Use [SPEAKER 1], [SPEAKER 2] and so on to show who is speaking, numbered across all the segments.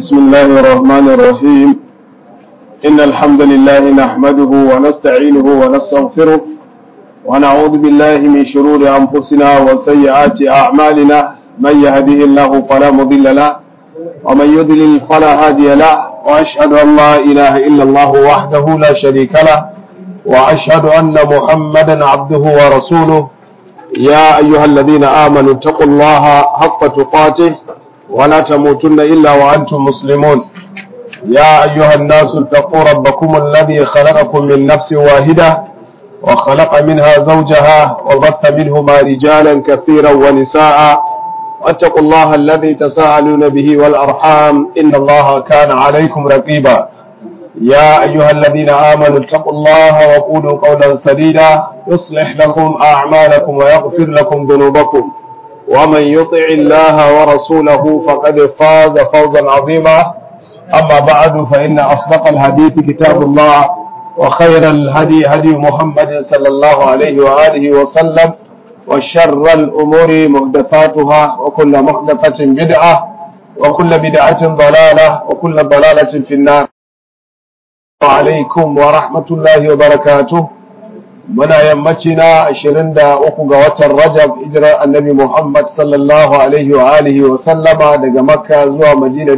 [SPEAKER 1] بسم الله الرحمن الرحيم إن الحمد لله نحمده ونستعينه ونستغفره ونعوذ بالله من شرور أنفسنا وسيئات أعمالنا من يهده الله فلا مضل له ومن يضلل فلا هادي له وأشهد أن لا إله إلا الله وحده لا شريك له وأشهد أن محمدا عبده ورسوله يا أيها الذين آمنوا اتقوا الله حق تقاته ولا تموتن إلا وأنتم مسلمون يا أيها الناس اتقوا ربكم الذي خلقكم من نفس واحدة وخلق منها زوجها وبث منهما رجالا كثيرا ونساء واتقوا الله الذي تساءلون به والأرحام إن الله كان عليكم رقيبا يا أيها الذين آمنوا اتقوا الله وقولوا قولا سديدا يصلح لكم أعمالكم ويغفر لكم ذنوبكم ومن يطع الله ورسوله فقد فاز فوزا عظيما أما بعد فإن أصدق الحديث كتاب الله وخير الهدي هدي محمد صلى الله عليه وآله وسلم وشر الأمور محدثاتها وكل محدثة بدعة وكل بدعة ضلالة وكل ضلالة في النار alaikum wa rahmatullahi wa barakatu muna yammaci na 23 ga watan rajab hijirar annabi muhammad sallallahu alaihi wa alihi wa sallama daga makka zuwa madina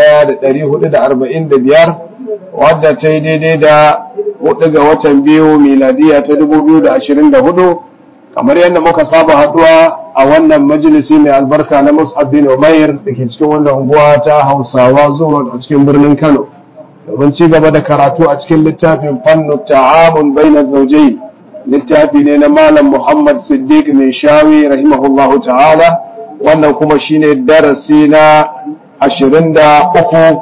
[SPEAKER 1] 1445 wadda ta yi daidai da 4 ga watan biyu miladiya ta 2024 kamar yadda muka saba haduwa a wannan majalisi mai albarka na mus'ab bin umair da ke cikin wannan unguwa ta hausawa zuwa a cikin birnin kano domin ci gaba da karatu a cikin littafin fannu ta'amun baina zaujai littafi ne na malam Muhammad Siddiq mai shawi rahimahullahu ta'ala wannan kuma shine darasi na 23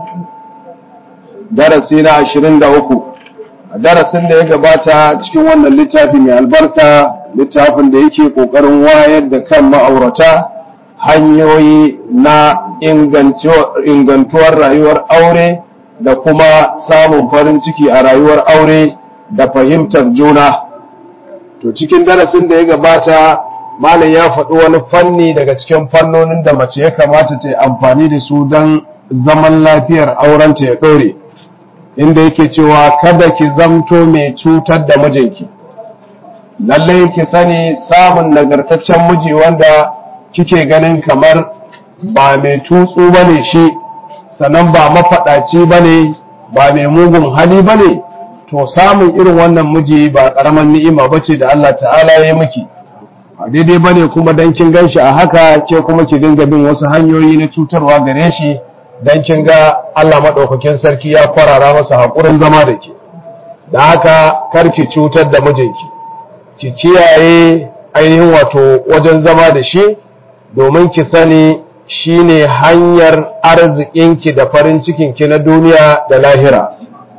[SPEAKER 1] darasi na 23 darasin da ya gabata cikin wannan littafi mai albarka littafin da yake kokarin wayar da kan ma'aurata hanyoyi na ingantuwar rayuwar aure da kuma samun farin ciki a rayuwar aure da fahimtar juna to cikin darasin da ya gabata malam ya faɗi wani fanni daga cikin fannonin da mace ya kamata ta yi amfani da su don zaman lafiyar aurenta ya ɗore inda yake cewa kada ki zamto mai cutar da mijinki lallai ki sani samun nagartaccen miji wanda kike ganin kamar ba mai tutsu bane shi sannan ba mafaɗaci ba ne ba mai mugun hali ba ne to samun irin wannan miji ba ƙaramin ni'ima ba ce da Allah ta'ala ya yi miki a daidai ba ne kuma don kin gan shi a haka ke kuma ki dinga bin wasu hanyoyi na cutarwa gare shi don kin ga Allah maɗaukakin sarki ya kwarara masa haƙurin zama da ke da haka kar ki cutar da mijinki ki kiyaye ainihin wato wajen zama da shi domin ki sani shine hanyar arzikinki da farin cikinki na duniya da lahira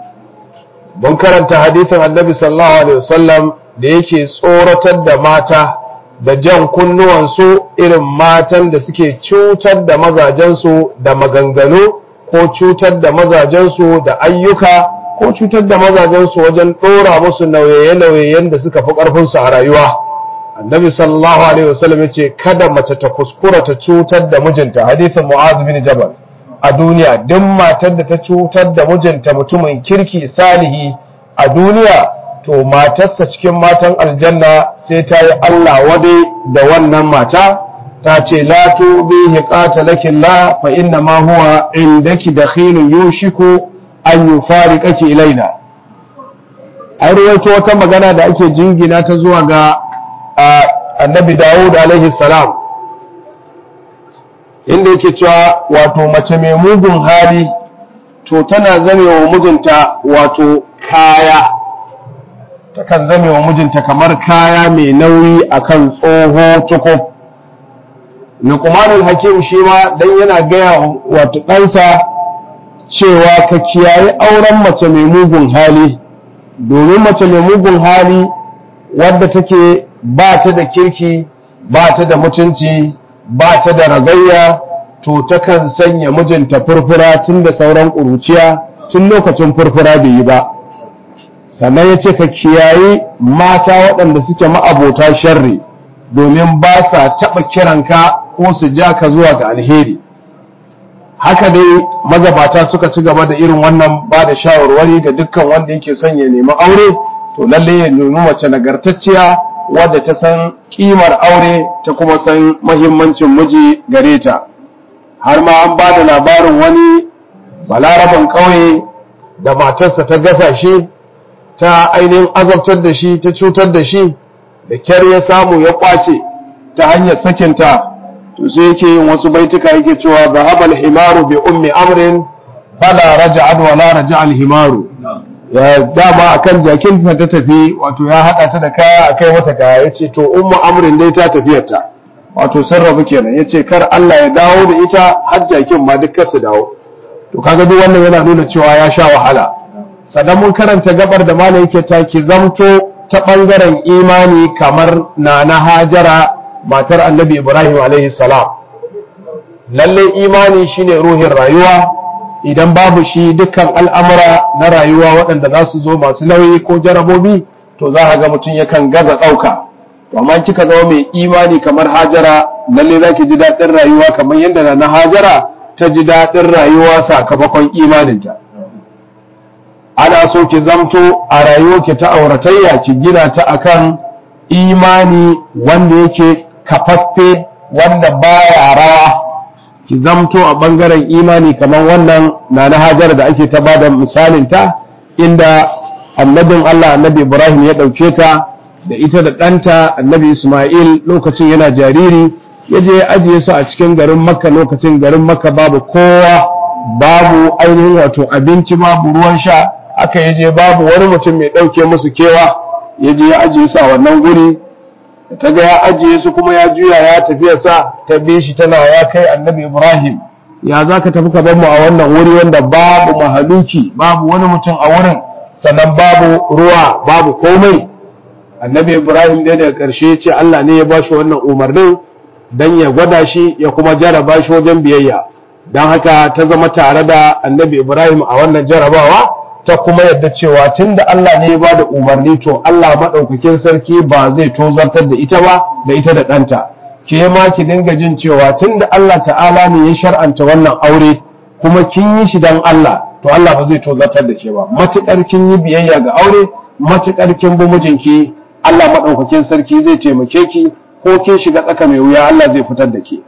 [SPEAKER 1] mun karanta hadithin annabi sallallahu alaihi wasallam da yake tsoratar da mata da jan kunnuwansu irin matan da suke cutar da mazajensu da maganganu ko cutar da mazajensu da ayyuka ko cutar da mazajensu wajen ɗora musu nauye-nauyen da suka fi ƙarfinsu a rayuwa annabi sallallahu alaihi wasallam yace kada mace ta kuskura ta cutar da mijinta hadisin mu'az bin jabal a duniya duk matar da ta cutar da mijinta mutumin kirki salihi a duniya to matarsa cikin matan aljanna sai ta yi Allah wadai da wannan mata ta ce la tuzihi qatalaki la fa inna ma huwa indaki dakhilun yushiku an yufariqaki ilaina ai rawaito wata magana da ake jingina ta zuwa ga annabi Dawud alaihi salam inda yake cewa wato mace mai mugun hali to tana zame wa mijinta wato kaya takan zame wa mijinta kamar kaya mai nauyi akan tsoho tukub Luqmanul Hakim shi ma dan yana gaya wato ɗansa cewa ka kiyaye auren mace mai mugun hali domin mace mai mugun hali wadda take ba ta da kirki ba ta da mutunci ba ta da ragayya to takan sanya mijinta furfura tun da sauran ƙuruciya tun lokacin furfura bai yi ba sannan ya ce ka kiyaye mata waɗanda suke ma'abota sharri domin ba sa taɓa kiranka ko su ja ka zuwa ga alheri haka dai magabata suka ci gaba da irin wannan ba da shawarwari ga dukkan wanda yake son ya nemi aure to lalle ya nemi mace nagartacciya wadda ta san kimar aure ta kuma san mahimmancin miji gare ta har ma an ba da labarin wani balaraban ƙauye da matarsa ta gasa shi ta ainihin azabtar da shi ta cutar da shi da kyar ya samu ya kwace ta hanyar sakinta to sai yake yin wasu baituka yake cewa zahabal himaru bi ummi amrin fala raja'at wa la raja'al himaru ya dama akan jakinsa ta tafi wato ya hada ta da kaya akai mata kaya yace to ummu amrin dai ta tafiyarta wato sun rabu kenan yace kar Allah ya dawo da ita har jakin ma duk su dawo to kaga duk wannan yana nuna cewa ya sha wahala sannan mun karanta gabar da malam yake ta ki zamto ta bangaren imani kamar nana hajara matar annabi ibrahim alaihi salam lalle imani shine ruhin rayuwa idan babu shi dukkan al'amura na rayuwa waɗanda za su zo masu nauyi ko jarabobi to za a ga mutum yakan gaza ɗauka amma kika zama mai imani kamar hajara lalle za ki ji daɗin rayuwa kamar yadda na hajara ta ji daɗin rayuwa sakamakon imaninta ana so ki zamto a rayuwarki ta auratayya ki gina ta akan imani wanda yake kafaffe wanda baya rawa ki zamto a ɓangaren imani kamar wannan na na hajar da ake ta bada misalin ta inda annabin Allah annabi Ibrahim ya ɗauke ta da ita da ɗanta annabi Ismail lokacin yana jariri ya je ya ajiye su a cikin garin Makka lokacin garin Makka babu kowa babu ainihin wato abinci babu ruwan sha aka ya je babu wani mutum mai ɗauke musu kewa ya je ya ajiye su a wannan guri ta ga ya ajiye su kuma ya juya ya tafiya sa ta bi shi tana ya kai annabi Ibrahim ya za ka tafi ka bar mu a wannan wuri wanda babu mahaluki babu wani mutum a wurin sannan babu ruwa babu komai annabi Ibrahim dai daga ƙarshe ce Allah ne ya ba shi wannan umarnin dan ya gwada shi ya kuma jaraba shi wajen biyayya don haka ta zama tare da annabi Ibrahim a wannan jarabawa ta kuma yadda cewa tun da Allah ne ya ba da umarni to Allah maɗaukakin sarki ba zai tozartar da ita ba da ita da ɗanta ke ma ki dinga jin cewa tun da Allah ta'ala ne ya shar'anta wannan aure kuma kin yi shi don Allah to Allah ba zai tozartar da ke ba matuƙar kin yi biyayya ga aure matuƙar kin bi mijinki Allah maɗaukakin sarki zai taimake ki ko kin shiga tsaka mai wuya Allah zai fitar da ke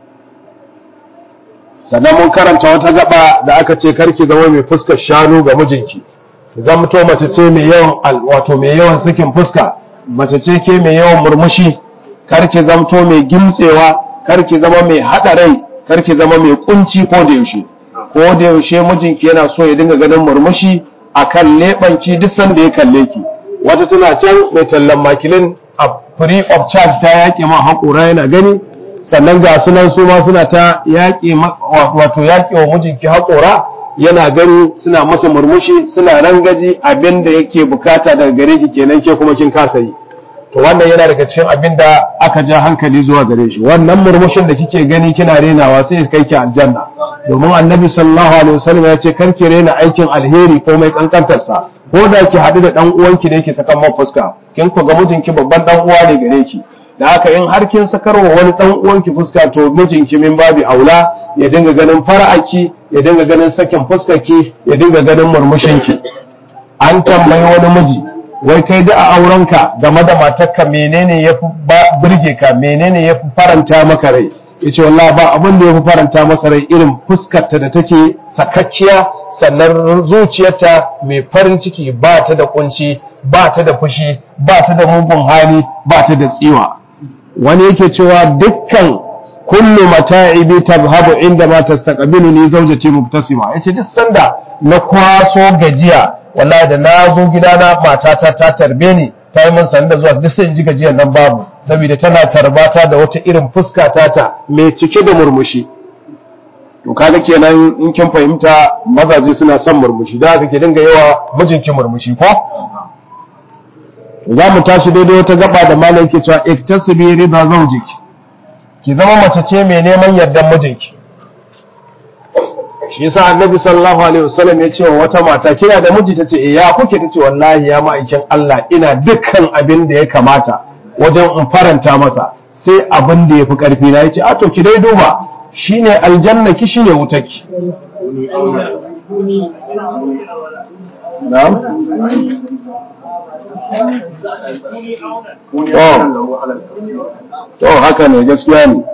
[SPEAKER 1] sannan mun karanta wata gaba da aka ce karki zama mai fuskar shanu ga mijinki ki zamto mace ce mai yawan wato mai yawan sakin fuska mace ce ke mai yawan murmushi karki zamto mai gimtsewa karki zama mai hada rai karki zama mai kunci ko da yaushe ko da yaushe mijinki yana so ya dinga ganin murmushi akan lebanki duk sanda ya kalle ki wata tana can mai tallan makilin a free of charge ta yaƙi ma haƙura yana gani sannan ga sunan su ma suna ta yaƙi wato yaƙi wa mijinki haƙora yana gani suna masa murmushi suna rangaji abin da yake bukata daga gare ki kenan ke kuma kin kasa yi to wannan yana daga cikin abin da aka ja hankali zuwa gare shi wannan murmushin da kike gani kina renawa sai ya kai ki aljanna domin annabi sallallahu alaihi wasallam ya ce kar ki rena aikin alheri ko mai kankantar sa ko da ki haɗu da dan uwanki da yake sakan man fuska kin ku ga mijinki babban dan uwa ne gare ki da haka in har kin sakarwa wani dan uwanki fuska to mijinki min babi aula ya dinga ganin fara'aki ya dinga ganin sakin fuskarki ya dinga ganin murmushinki an tambayi wani miji wai kai da a aurenka game da matarka menene yafi burge ka menene yafi faranta maka rai yace wallahi ba abin da yafi faranta masa rai irin fuskarta da take sakakkiya sannan zuciyarta mai farin ciki ba ta da kunci ba ta da fushi ba ta da mugun hali ba ta da tsiwa wani yake cewa dukkan kullu mata'ibi tabhabu inda ma tastaqbilu ni zawjati mubtasima yace duk sanda na kwaso gajiya wallahi da na zo gidana matata ta tarbe ni ta yi min sanda zuwa duk sai in ji gajiyar nan babu saboda tana tarbata da wata irin fuska tata mai cike da murmushi to kaga kenan in kin fahimta mazaje suna son murmushi da haka ke dinga yawa mijinki murmushi ko za mu tashi daidai wata gaba da malam ke cewa iktasibi rida zawjik ki zama mace ce mai neman yardan mijinki shi yasa annabi sallallahu alaihi wasallam ya ce wa wata mata kina da miji tace eh ya kuke tace wallahi ya ma'aikin Allah ina dukkan abin da ya kamata wajen in faranta masa sai abin da yafi karfi na yace a to ki dai duba shine aljanna ki shine wutarki na'am to haka ne gaskiya ne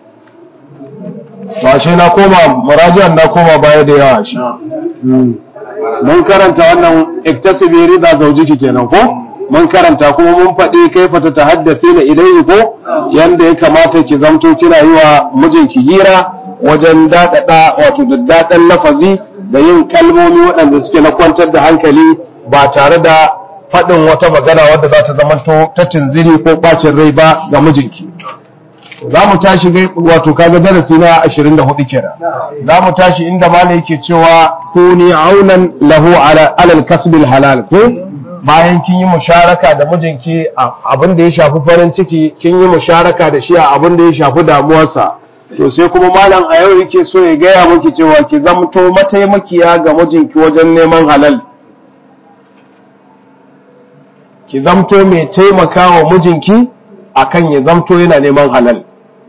[SPEAKER 1] ba shi na koma murajiyan na koma baya da yawa shi mun karanta wannan iktasibi rida zaujiki kenan ko mun karanta kuma mun faɗi kaifa ta tahaddathi na ilayhi ko yanda ya kamata ki zamto kina yi wa mijinki hira wajen daɗaɗa wato daddaɗan lafazi da yin kalmomi waɗanda suke na kwantar da hankali ba tare da faɗin wata magana wadda za ta zamanto ta tunziri ko ɓacin rai ba ga mijinki za mu tashi wato kaga darasi na 24 kenan za mu tashi inda mala yake cewa kuni aunan lahu ala alal kasbil halal ko bayan kin yi musharaka da mijinki abin da ya shafi farin ciki kin yi musharaka da shi a abin da ya shafi damuwarsa to sai kuma malam a yau yake so ya gaya miki cewa ki zamto mataimakiya ga mijinki wajen neman halal ki zamto mai taimakawa mijinki akan ya zamto yana neman halal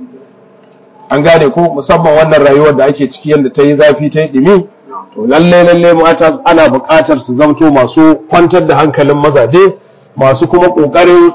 [SPEAKER 1] an gane ko musamman wannan rayuwar da ake ciki yadda ta yi zafi ta yi ɗimi to lalle lalle mata ana buƙatar su zamto masu kwantar da hankalin mazaje masu kuma ƙoƙarin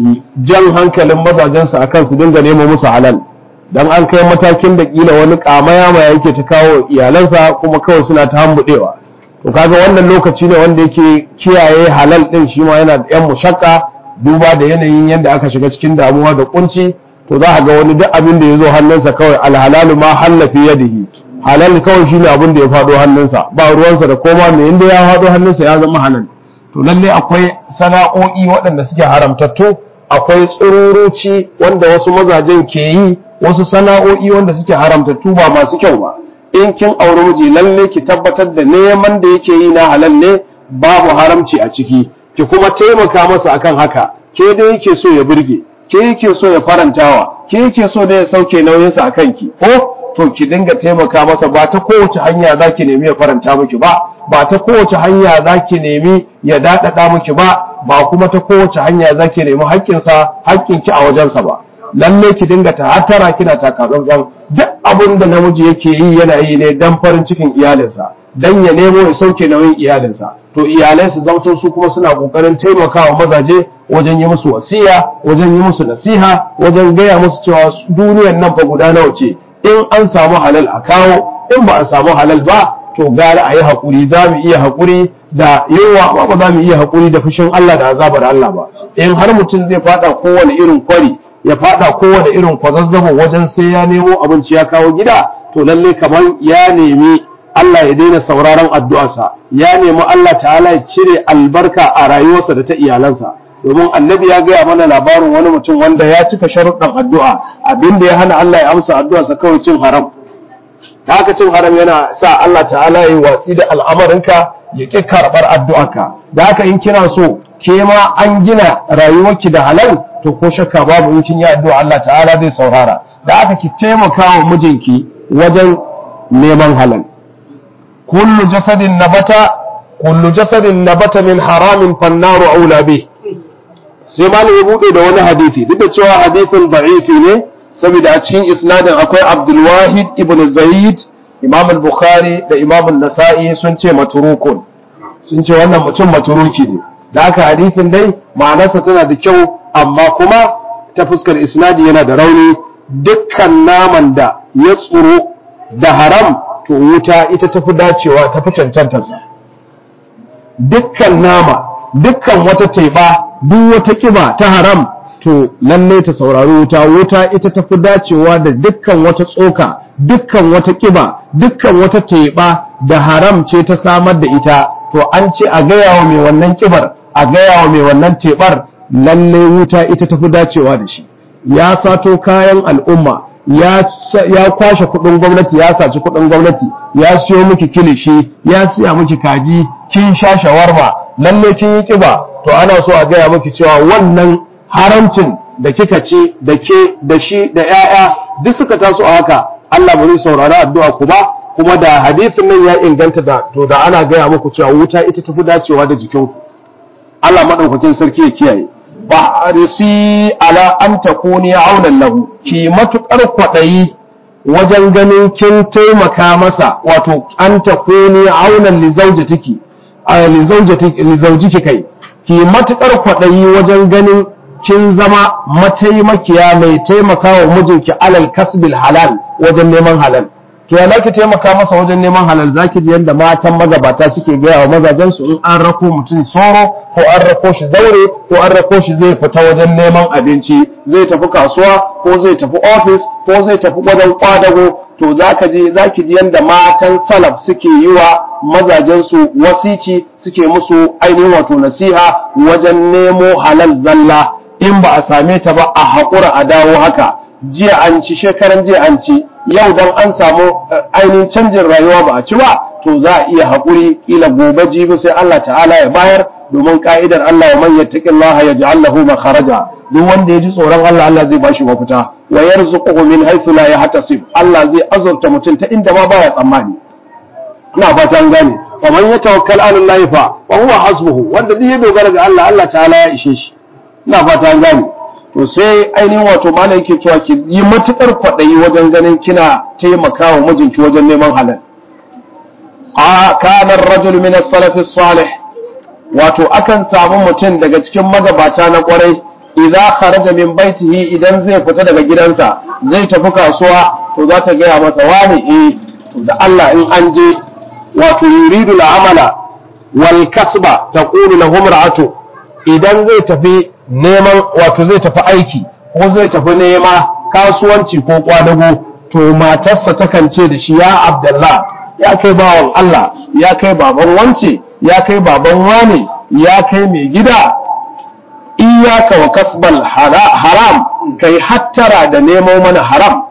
[SPEAKER 1] jan hankalin mazajensu akan su dinga nemo musu halal dan an kai matakin da kila wani kamaya ma yake ta kawo iyalansa kuma kawai suna ta hambudewa to kaga wannan lokaci ne wanda yake kiyaye halal din shi ma yana da yan mushakka duba da yanayin yadda aka shiga cikin damuwa da kunci to za a ga wani duk abin da ya zo hannunsa kawai alhalalu ma hallafi yadihi halal kawai shine abin da ya faɗo hannunsa ba ruwansa da koma me inda ya faɗo hannunsa ya zama halal to lalle akwai sana'o'i waɗanda suke haramtattu akwai tsururuci wanda wasu mazajen ke yi wasu sana'o'i wanda suke haramtattu ba masu kyau ba in kin auri miji lalle ki tabbatar da neman da yake yi na halal ne babu haramci a ciki ki kuma taimaka masa akan haka ke da yake so ya burge ke yake so ya farantawa ke yake so da ya sauke nauyinsa a kanki ko to ki dinga taimaka masa ba ta kowace hanya za ki nemi ya faranta miki ba ba ta kowace hanya za ki nemi ya daɗaɗa miki ba ba kuma ta kowace hanya za ki nemi haƙƙinsa haƙƙinki a wajensa ba lalle ki dinga ta hatara kina taka tsantsan duk abin da namiji yake yi yana yi ne dan farin cikin iyalinsa dan ya nemo ya sauke nauyin iyalinsa to iyalai su zamto su kuma suna kokarin taimakawa mazaje wajen yi musu wasiya wajen yi musu nasiha wajen gaya musu cewa duniyar nan fa guda nawa ce in an samu halal a kawo in ba a samu halal ba to gara a yi haƙuri za mu iya haƙuri da yawa ba ba za mu iya haƙuri da fushin Allah da azabar Allah ba in har mutum zai fada kowane irin kwari ya fada kowane irin kwazazzabo wajen sai ya nemo abinci ya kawo gida to lalle kamar ya nemi Allah ya daina sauraron addu'arsa ya nemi Allah ta'ala ya cire albarka a rayuwarsa da ta iyalansa domin annabi ya gaya mana labarin wani mutum wanda ya cika sharuɗan addu'a abinda ya hana Allah ya amsa addu'arsa kawai cin haram ta haka cin haram yana sa Allah ta'ala ya yi watsi da al'amarinka ya ƙi karɓar addu'arka da haka in kina so ke ma an gina rayuwarki da halal to ko shakka babu in kin yi addu'a Allah ta'ala zai saurara da haka ki taimaka wa mijinki wajen neman halal kullu jasadin nabata kullu jasadin nabata min haramin fannaru aula bih sai malam ya bude da wani hadisi duk da cewa hadisin da'ifi ne saboda a cikin isnadin akwai Abdul Wahid ibn Zaid Imam al-Bukhari da Imam an-Nasa'i sun ce maturukun sun ce wannan mutum maturuki ne da haka hadisin dai ma'anarsa tana da kyau amma kuma ta fuskar isnadi yana da rauni dukkan naman da ya tsoro da haram to wuta ita tafi dacewa tafi cancantarsa dukkan nama dukkan wata teba duk wata kiba ta haram to lalle ta saurari wuta wuta ita tafi dacewa da dukkan wata tsoka dukkan wata kiba dukkan wata teba da haram ce ta samar da ita to an ce a gaya wa mai wannan kibar a gaya wa mai wannan tebar lalle wuta ita tafi dacewa da shi ya sato kayan al'umma ya kwashe kudin gwamnati ya saci kudin gwamnati ya siyo miki kilishi ya siya miki kaji kin sha shawarma lalle kin yi kiba to ana so a gaya miki cewa wannan haramcin da kika ce da ke da shi da 'ya'ya duk suka taso a haka Allah ba zai saurari addu'a ku ba kuma da hadisin nan ya inganta da to da ana gaya muku cewa wuta ita tafi dacewa da jikinku Allah madaukakin sarki ya kiyaye ba arisi ala an takuni aunan lahu ki matukar kwadayi wajen ganin kin taimaka masa wato an ta kuni aunan lizaujatiki lizaujiki kai ki matukar kwaɗayi wajen ganin kin zama mataimakiya mai taimaka wa mijinki alal kasbil halal wajen neman halal to ya ki taimaka masa wajen neman halal zaki ji yadda matan magabata suke gaya wa mazajen su in an rako mutum soro ko an rako shi zaure ko an rako shi zai fita wajen neman abinci zai tafi kasuwa ko zai tafi ofis ko zai tafi wajen kwadago to zaka ji zaki ji yadda matan salaf suke yi wa mazajen su wasici suke musu ainihin wato nasiha wajen nemo halal zalla in ba a same ta ba a haƙura a dawo haka jiya an ci shekaran jiya an ci yau dan an samu ainihin canjin rayuwa ba a ci ba to za a iya haƙuri kila gobe jibi sai Allah ta'ala ya bayar domin ka'idar Allah wa man yattaqillaha yaj'al lahu makharaja duk wanda ya ji tsoron Allah Allah zai bashi mafita wa yarzuquhu min haythu la yahtasib Allah zai azurta mutum ta inda ma baya tsammani ina fata an gane wa man yatawakkal 'ala Allah fa wa huwa hasbuhu wanda duk ya dogara ga Allah Allah ta'ala ya ishe shi ina fata an gane to sai ainihin wato malam yake cewa ki yi matukar kwaɗayi wajen ganin kina taimakawa mijinki wajen neman halal a kana rajul min as-salaf salih wato akan samu mutum daga cikin magabata na kwarai idza kharaja min baitihi idan zai fita daga gidansa zai tafi kasuwa to za ta gaya masa wani eh to da Allah in an je wato yuridu al-amala wal kasba taqulu lahu mar'atu idan zai tafi neman wato zai tafi aiki ko zai tafi nema kasuwanci ko kwadago to matarsa takan ce da shi ya abdullah ya kai bawan Allah ya kai baban wance ya kai baban wane ya kai mai gida iyaka wa kasbal haram kai hattara da nemo mana haram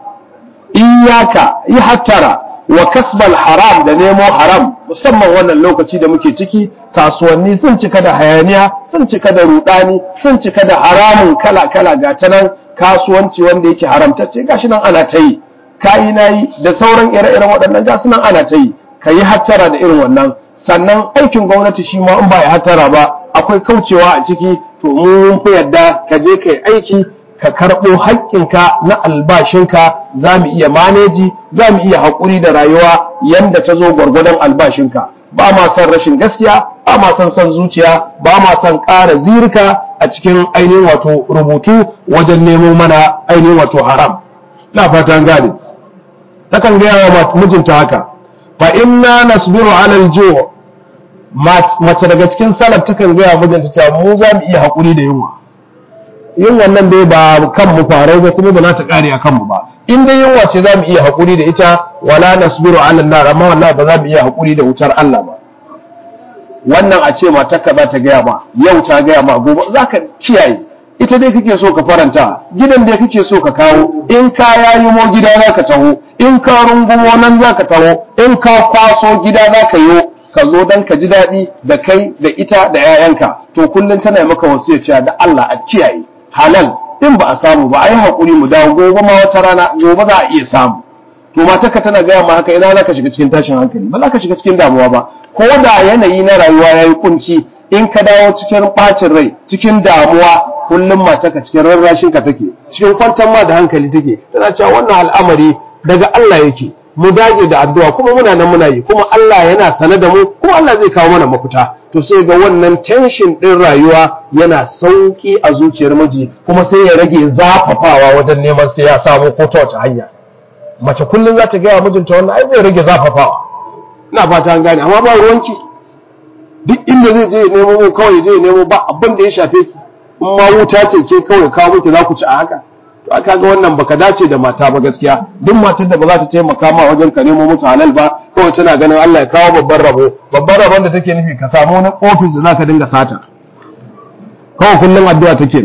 [SPEAKER 1] iyaka yi hattara wa kasbal haram da nemo haram musamman wannan lokaci da muke ciki kasuwanni sun cika da hayaniya sun cika da rudani sun cika da haramun kala-kala ga ta nan kasuwanci wanda yake haramtacce gashi nan ana ta yi kayi na yi da sauran ire-iren waɗannan gasu nan ana ta yi ka yi hattara da irin wannan sannan aikin gwamnati shi ma in ba ya hattara ba akwai kaucewa a ciki to mun fi yadda ka je ka yi aiki ka karɓo haƙƙinka na albashinka za mu iya maneji za mu iya haƙuri da rayuwa yanda ta zo gwargwadon albashinka ba ma son rashin gaskiya ba ma son son zuciya ba ma son ƙara zirka a cikin ainihin wato rubutu wajen nemo mana ainihin wato haram na fatan gane takan gaya wa mijinta haka fa inna nasbiru ala al mace daga cikin salaf takan gaya mijinta cewa mu za mu iya haƙuri da yunwa yin wannan dai ba kan mu farai ba kuma ba za ta kare a kanmu ba in dai yunwa ce za mu iya haƙuri da ita wala nasbiru ala nar amma wallahi ba za mu iya haƙuri da wutar Allah ba wannan a ce matarka za ta gaya ma yau ta gaya ma gobe za ka kiyaye ita dai kake so ka faranta gidan dai kake so ka kawo in ka yayi mo gida za ka taho in ka rungumo nan za ka taho in ka kwaso gida za ka yi ka zo don ka ji daɗi da kai da ita da 'ya'yanka to kullum tana maka wasu cewa da Allah a kiyaye halal in ba a samu ba a yi haƙuri mu dawo gobe ma wata rana gobe za a iya samu to matarka tana gaya ma haka ina za ka shiga cikin tashin hankali ba za ka shiga cikin damuwa ba ko da yanayi na rayuwa ya yi kunci in ka dawo cikin ɓacin rai cikin damuwa kullum matarka cikin rarrashin ka take cikin kwantar ma da hankali take tana cewa wannan al'amari daga Allah yake mu dage da addu'a kuma muna nan muna yi kuma Allah yana sane da mu kuma Allah zai kawo mana mafita to sai ga wannan tension din rayuwa yana sauki a zuciyar miji kuma sai ya rage zafafawa wajen neman sai ya samu ko ta wace hanya mace kullum za ta gaya mijinta wannan ai zai rage zafafawa ina fata an gane amma ba ruwanki duk inda zai je ya nemo mu kawai je ya nemo ba abin da ya shafe ki in ma wuta ce ke kawai kawo miki za ku ci a haka to aka ga wannan baka dace da mata ba gaskiya duk matar da ba za ta taimaka ma wajen ka nemo musu halal ba kawai tana ganin Allah ya kawo babban rabo babban rabon da take nufi ka samu wani ofis da zaka dinga sata kawai kullum addu'a take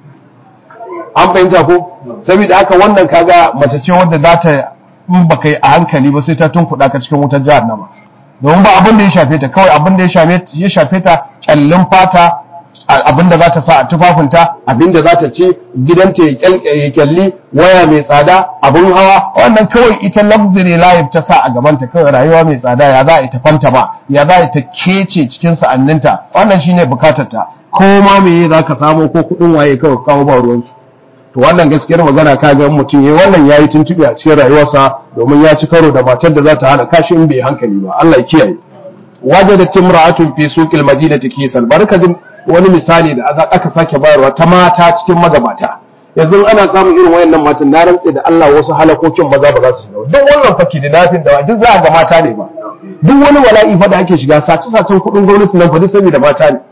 [SPEAKER 1] an fahimta ko saboda haka wannan kaga mace ce wanda za ta in baka yi a hankali ba sai ta tunkuɗa ka cikin wutar jahannama domin ba abin da ya shafe ta kawai abin da ya shafe ta kyallin fata abin da za ta sa a tufafinta abin da za ta ce gidanta ya kyalli waya mai tsada abin hawa wannan kawai ita luxury life ta sa a gabanta kawai rayuwa mai tsada ya za a ita fanta ba ya za a ta kece cikin sa'anninta wannan shine bukatar ta ko ma me za ka samu ko kudin waye kawai kawo ba ruwansu to wannan gaskiyar magana ka ga mutum yayi wannan yayi tuntuɓe a cikin rayuwarsa domin ya ci karo da matar da za ta hana kashi in bai hankali ba Allah ya kiyaye wajadat timra'atun fi suqil madinati kisan barka jin wani misali da aka sake bayarwa ta mata cikin magabata yanzu ana samun irin wayannan matan na rantse da Allah wasu halakokin maza ba za su shiga duk wannan faki da nafin da duk za ga mata ne ba duk wani wala'i fa da ake shiga sace sacen kudin gwamnati nan fa duk saboda mata ne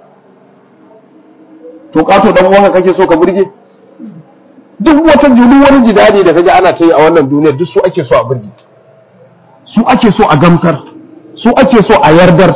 [SPEAKER 1] to kato dan uwanka kake so ka burge duk wata duk wani jidadi da kaga ana ta yi a wannan duniyar duk su ake so a burge su ake so a gamsar su ake so a yardar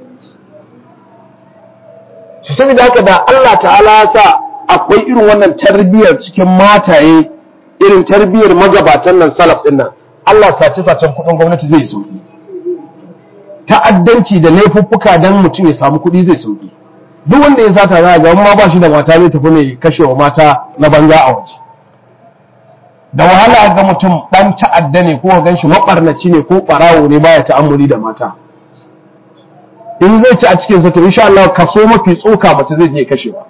[SPEAKER 1] su saboda haka da Allah ta'ala ya sa akwai irin wannan tarbiyyar cikin mataye irin tarbiyyar magabatan nan salaf din nan Allah sace sacen kudin gwamnati zai sauki ta'addanci da laifuffuka dan mutum ya samu kudi zai sauki duk wanda ya sata za ga ma ba shi da mata zai tafi ne kashewa mata na banza a waje da wahala ga mutum dan ta'adda ne ko gan shi mabarnaci ne ko barawo ne baya ta'ammuli da mata in zai ci a cikin sa to insha Allah kaso mafi tsoka mace zai je kashewa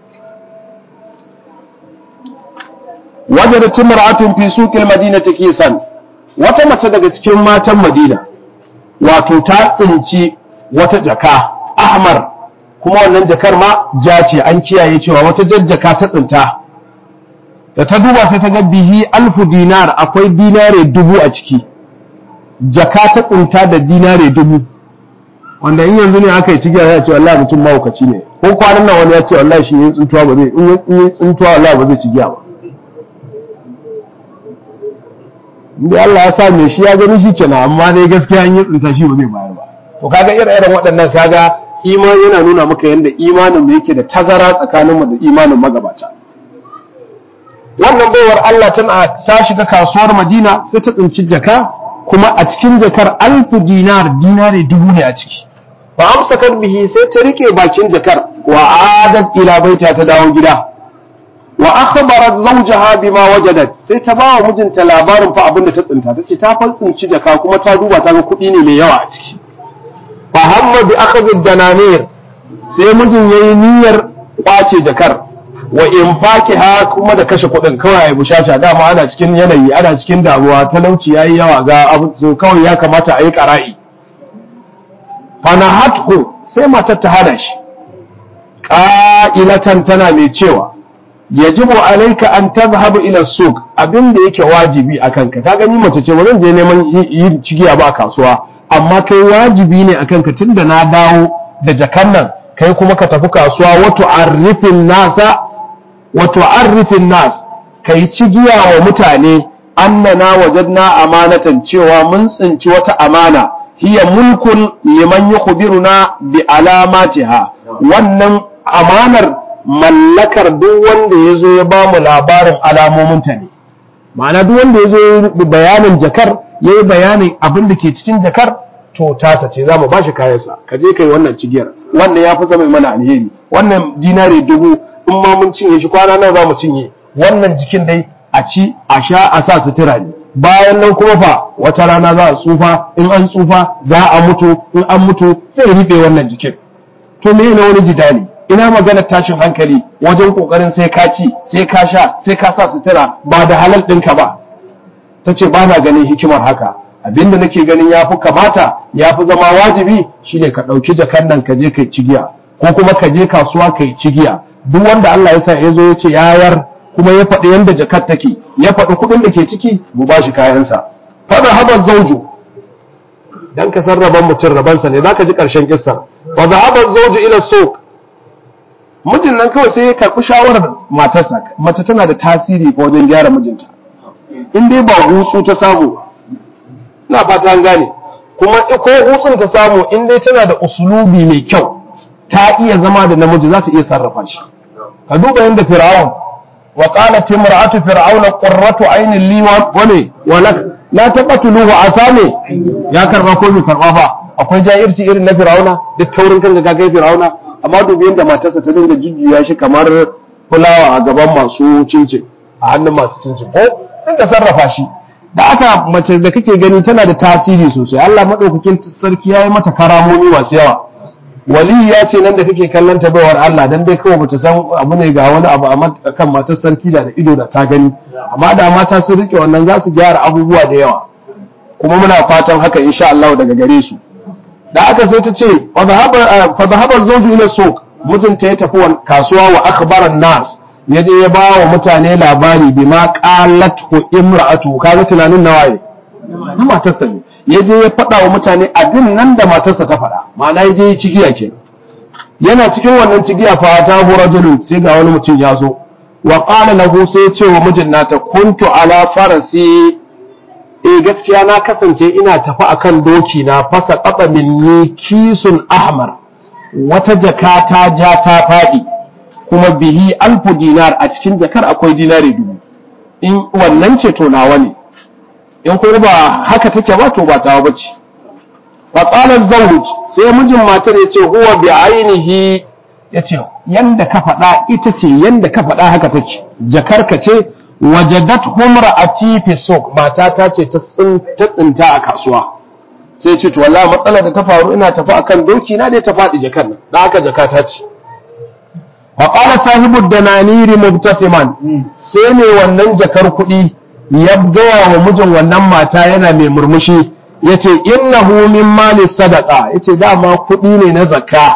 [SPEAKER 1] wajadat imra'atun fi suqil madinati kisan wata mace daga cikin matan Madina wato ta tsinci wata jaka ahmar kuma wannan jakar ma ja ce an kiyaye cewa wata jajjaka ta tsinta da ta duba sai ta ga bihi alfu dinar akwai dinare dubu a ciki jaka ta tsinta da dinare dubu wanda in yanzu ne aka yi cigiya ya ce wallahi mutum mahaukaci ne ko kwanan nan wani ya ce wallahi shi yin tsuntuwa ba zai in yi tsuntuwa wallahi ba zai cigiya ba inda Allah ya sa me shi ya gani shi kenan amma dai gaskiya in yi tsinta shi ba zai bayar ba to kaga irin waɗannan kaga imani yana nuna maka yadda imanin da yake da tazara tsakaninmu da imanin magabata wannan baiwar Allah tana ta shiga kasuwar Madina sai ta tsinci jaka kuma a cikin jakar alfu dinar dinare dubu ne a ciki fa amsakar bihi sai ta rike bakin jakar wa adat ila baita ta dawo gida wa akhbarat zawjaha bima wajadat sai ta ba wa mijinta labarin fa abin da ta tsinta tace ta fa tsinci jaka kuma ta duba ta ga kuɗi ne mai yawa a ciki fa hamma bi akhdhi dananir sai mijin yayi niyyar kwace jakar wa infaqiha kuma da kashe kuɗin kawai ya bushasha dama ana cikin yanayi ana cikin damuwa talauci yayi yawa ga abu so kawai ya kamata a yi qara'i fanahathu sai matar ta hada shi qa'ilatan tana mai cewa yajibu alayka an tadhhabu ila suq abin da yake wajibi akan ka ka gani mace ce ba zan je neman yin cigiya ba a kasuwa amma kai wajibi ne akan ka tunda na dawo da jakan nan kai kuma ka tafi kasuwa wato arifin nasa wato arifin nas kai cigiya wa mutane annana wajadna amanatan cewa mun tsinci wata amana hiya mulkun liman yukhbiruna bi alamatiha wannan amanar mallakar duk wanda ya zo ya ba mu labarin alamominta ne ma'ana duk wanda ya zo bayanin jakar ya yi bayanin abin da ke cikin jakar to tasa ce za mu ba shi kayansa ka je kai wannan cigiyar wannan ya fi zama mana alheri wannan dinari dubu in ma mun cinye shi kwana nan za mu cinye wannan jikin dai a ci a sha a sa sutura ne bayan nan kuma fa wata rana za a tsufa in an tsufa za a mutu in an mutu sai riɓe wannan jikin to me ne wani jidali ina maganar tashin hankali wajen kokarin sai ka ci sai ka sha sai ka sa sutura ba da halal ɗinka ba ta ce ba na ganin hikimar haka abinda nake ganin ya fi kamata ya fi zama wajibi shine ka ɗauki jakan nan ka je kai cigiya ko kuma ka je kasuwa kai cigiya duk wanda Allah ya sa ya zo ya ce yayar kuma ya faɗi yanda jakar take ya faɗi kuɗin da ke ciki mu ba shi kayansa fada habar zauju dan ka san rabon mutum rabansa ne zaka ji ƙarshen kissa fada habar zauju ila suq mijin nan kawai sai ya karɓi shawarar matarsa mace tana da tasiri ko wajen gyara mijinta in dai ba hutsu ta samu ina fata an gane kuma ko hutsun ta samu in dai tana da usulubi mai kyau ta iya zama da namiji za ta iya sarrafa shi ka duba yadda fir'aun wa qalat imra'atu fir'auna qurratu aynin li wa ne wa lak la taqtuluhu asame ya karba ko bai karba fa akwai jahirci irin na fir'auna duk taurin kan ga kai fir'auna amma dubi yadda matarsa ta dinga jujjuya shi kamar fulawa a gaban masu cincin a hannun masu cincin ko dinga sarrafa shi da aka mace da kake gani tana da tasiri sosai Allah madaukakin sarki yayi mata karamomi masu yawa wali ya ce nan da kake kallon ta baiwar Allah dan dai kawai bata san abu ne ga wani abu a kan matar sarki da da ido da ta gani amma da mata sun rike wannan za su gyara abubuwa da yawa kuma muna fatan haka insha Allah daga gare su da aka sai ta ce fa dhahaba zawju ila suq mijinta ya tafi kasuwa wa akhbaran nas yaje ya ba wa mutane labari bima qalathu imra'atu kaga tunanin nawaye na matarsa ne ya je ya faɗa wa mutane abin nan da matarsa ta faɗa ma'ana ya je ya cigiya ke yana cikin wannan cigiya fa ta hu rajulun sai ga wani mutum ya zo wa qala lahu sai ya ce wa mijin nata kuntu ala farasi eh gaskiya na kasance ina tafi akan doki na fasa qata minni kisun ahmar wata jaka ta ja ta faɗi kuma bihi alfu dinar a cikin jakar akwai dinari dubu in wannan ce to nawa ne in kuma ba haka take ba to ba tawa bace fa qala zawj sai mijin matar yace huwa bi ainihi yace yanda ka faɗa ita ce yanda ka faɗa haka take jakarka ce wajadat humra'ati fi suq mata ta ce ta tsinta a kasuwa sai ce to wallahi matsalar da ta faru ina tafi akan doki na dai ta faɗi jakar nan dan haka jakata ce wa qala sahibu dananiri mubtasiman sai ne wannan jakar kuɗi ya gaya wa mijin wannan mata yana mai murmushi ya ce innahu min mali sadaka ya ce dama kuɗi ne na zakka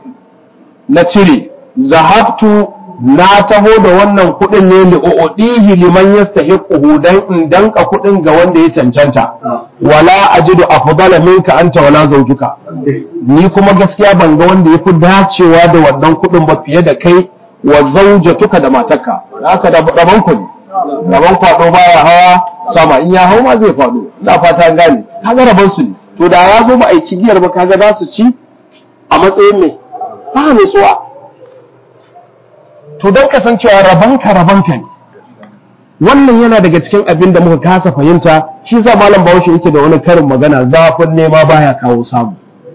[SPEAKER 1] na cire zahabtu na taho da wannan kuɗin ne li'u'dihi liman yastahiquhu dan in danka kuɗin ga wanda ya cancanta wala ajidu afdala minka anta wala zawjuka ni kuma gaskiya ban ga wanda yafi dacewa da wannan kuɗin ba fiye da kai wa zawjatuka da matarka haka da rabon ku ne rabon kwado baya hawa sama in ya hau ma zai faɗo ina fata gane kaga rabon su ne to da ya zo ba a yi cigiyar ba kaga za su ci a matsayin mai ba mai tsuwa to don kasancewa rabanka rabanka ne wannan yana daga cikin abin da muka kasa fahimta shi sa malam bahaushe yake da wani karin magana zafin nema baya kawo samu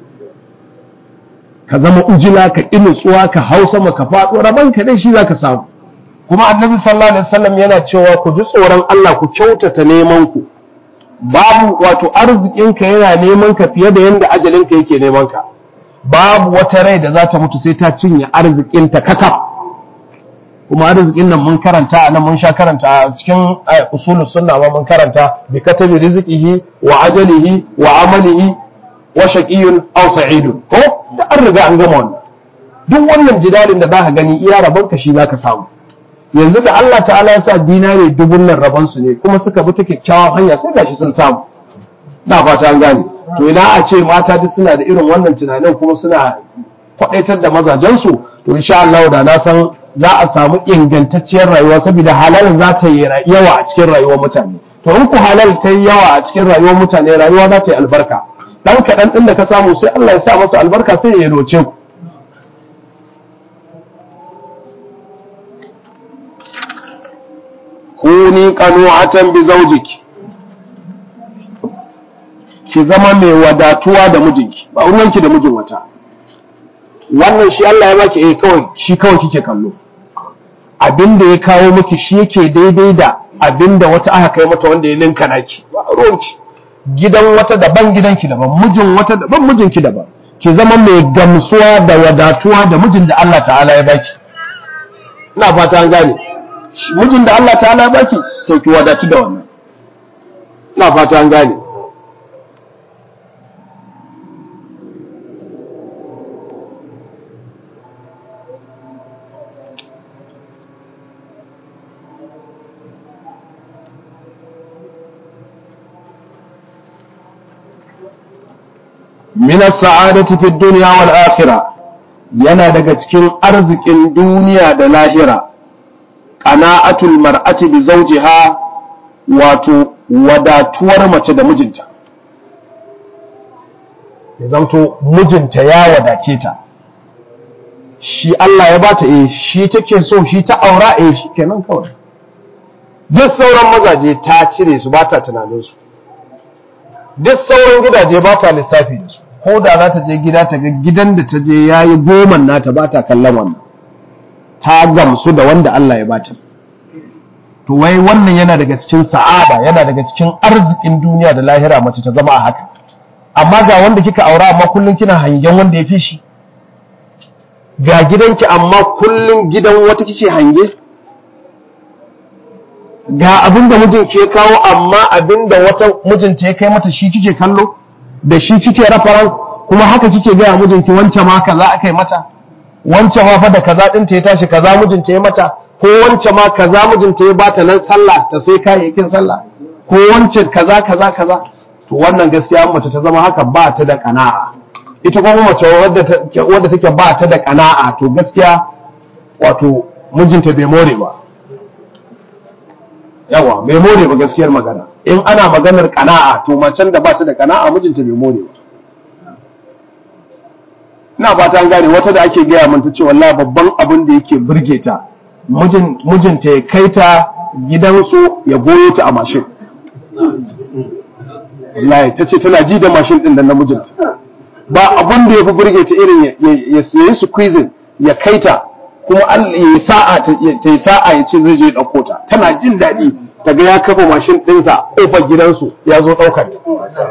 [SPEAKER 1] ka zama ujila ka inutsuwa ka hau sama ka faɗo rabanka dai shi zaka samu kuma annabi sallallahu alaihi wasallam yana cewa ku ji tsoron Allah ku kyautata neman ku babu wato arzikinka yana neman ka fiye da yanda ajalinka yake neman ka babu wata rai da za ta mutu sai ta cinye arzikinta kakaf kuma arzikin nan mun karanta a nan mun sha karanta a cikin usulus sunna ma mun karanta bi katabi rizqihi wa ajalihi wa amalihi wa shaqiyyun aw sa'idun ko da an riga an gama wannan duk wannan jidalin da zaka gani iya rabon ka shi zaka samu yanzu da Allah ta'ala ya sa dinare dubun nan rabon su ne kuma suka bi ta kyakkyawan hanya sai gashi sun samu na fata an gane to ina a ce mata duk suna da irin wannan tunanin kuma suna kwadaitar da mazajensu to insha Allah da na san za a samu ingantacciyar rayuwa saboda halal za ta yi yawa a cikin rayuwar mutane to in ku halal ta yi yawa a cikin rayuwar mutane rayuwa za ta yi albarka dan kaɗan ɗin da ka samu sai Allah ya sa masa albarka sai ya roce ku kuni qanu'atan bi zawjiki ki zama mai wadatuwa da mijinki ba ruwanki da mijin wata wannan shi Allah ya baki eh kawai shi kawai kike kallo abinda ya kawo miki shi yake daidai da abinda wata aka kai mata wanda ya linka naki ba ruwanki gidan wata daban gidanki daban mijin wata daban mijinki daban ki zama mai gamsuwa da wadatuwa da mijin da Allah ta'ala ya baki ina fata an gane mijin da Allah ta'ala ya baki to ki wadatu da wannan ina fata an gane min as-sa'adati fi dunya wal akhirah yana daga cikin arzikin duniya da lahira qana'atul mar'ati bi zawjiha wato wadatuwar mace da mijinta ya zanto mijinta ya wadace ta shi Allah ya bata eh shi take so shi ta aura eh shi kenan kawai duk sauran mazaje ta cire su ba ta tunanin su duk sauran gidaje ba ta lissafi da su ko da za ta je gida ta ga gidan da ta je ya yi goman nata ba ta kallon wannan ta gamsu da wanda Allah ya bata to wai wannan yana daga cikin sa'ada yana daga cikin arzikin duniya da lahira mace ta zama a haka amma ga wanda kika aura amma kullum kina hangen wanda ya fi shi ga gidanki amma kullum gidan wata kike hange ga abin da mijinki ya kawo amma abin da wata mijinta ya kai mata shi kike kallo da shi kike reference kuma haka kike gaya mijinki wancan ma kaza aka yi mata wancan ma fa da kaza ɗinta ya tashi kaza mijinta ya mata ko wancan ma kaza mijinta ya bata nan sallah ta sai kayayyakin sallah ko wancan kaza kaza kaza to wannan gaskiya mace ta zama haka ba ta da kana'a ita kuma mace wadda take ba ta da kana'a to gaskiya wato mijinta bai more ba yawa bai more ba gaskiyar magana in ana maganar kana'a to macen da ba ta da kana'a mijinta bai more ba ina fata an gane wata da ake gaya min ta ce wallahi babban abin da yake burge ta mijinta ya kai ta gidansu ya goyo ta a mashin wallahi ta ce tana ji da mashin din da namijinta ba abin da ya fi burge ta irin ya sayi su quizin ya kai ta kuma Allah ya sa'a ta yi sa'a ya ce zai je ɗauko ta tana jin daɗi ta ga ya kafa mashin ɗinsa ƙofar gidansu ya zo ɗaukar ta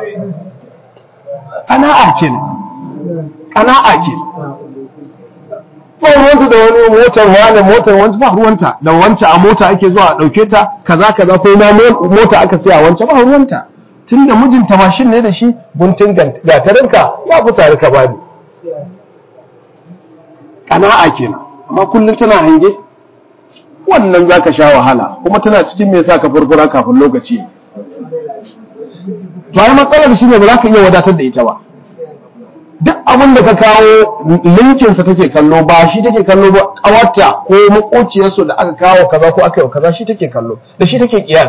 [SPEAKER 1] ƙana'a ke ƙana'a ke ba ruwanta da wani motar wani motar wani ba ruwanta da wancan a mota ake zuwa a ɗauke ta kaza kaza ko ma mota aka siya wancan ba ruwanta tun da mijinta mashin ne da shi guntun gatarinka ya fi sari ka bani ƙana'a kenan amma kullum tana hange wannan za ka sha wahala kuma tana cikin mai sa ka furfura kafin lokaci to ai matsalar shi ne ba za ka iya wadatar da ita ba duk abin da ka kawo linkinsa take kallo ba shi take kallo ba kawarta ko makociyarsu da aka kawo kaza ko aka yi kaza shi take kallo da shi take kiyas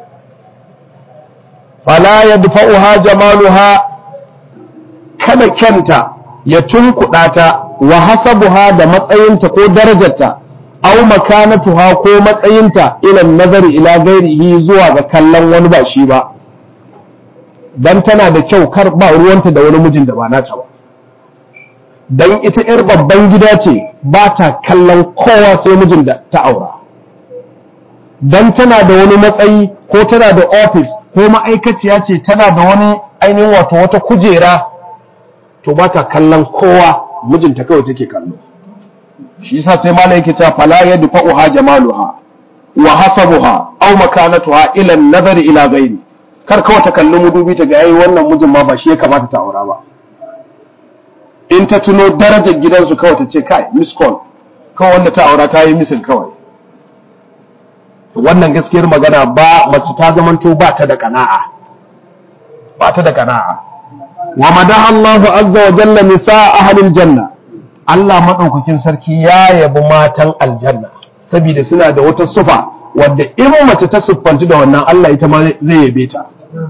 [SPEAKER 1] fala yadfa'uha jamaluha kada kyanta ya tunkuɗa ta wa hasabuha da matsayinta ko darajarta aw makanatuha ko matsayinta ila nazari ila gairihi zuwa ga kallon wani ba shi ba dan tana da kyau kar ba ruwanta da wani mijin da ba nata ba dan ita yar babban gida ce ba ta kallon kowa sai mijin da ta aura dan tana da wani matsayi ko tana da office ko ma'aikaciya ce tana da wani ainihin wato wata kujera to ba ta kallon kowa mijinta kawai take kallo shi yasa sai malai yake cewa fala yadfa'uha jamaluha wa hasabuha aw makanatuha ila an-nazari ila ghairi kar kawai ta kalli mudubi ta ga yayi wannan mijin ma ba shi ya kamata ta aura ba in ta tuno darajar gidansu kawai ta ce kai miss call kawai wanda ta aura ta yi misin kawai wannan gaskiyar magana ba mace ta zamanto ba ta da kana'a ba ta da kana'a wa madaha Allah azza wa jalla nisa ahlil janna Allah madaukakin sarki ya yabi matan aljanna saboda suna da wata sufa wadda in mace ta siffanci da wannan Allah ita ma zai yabe ta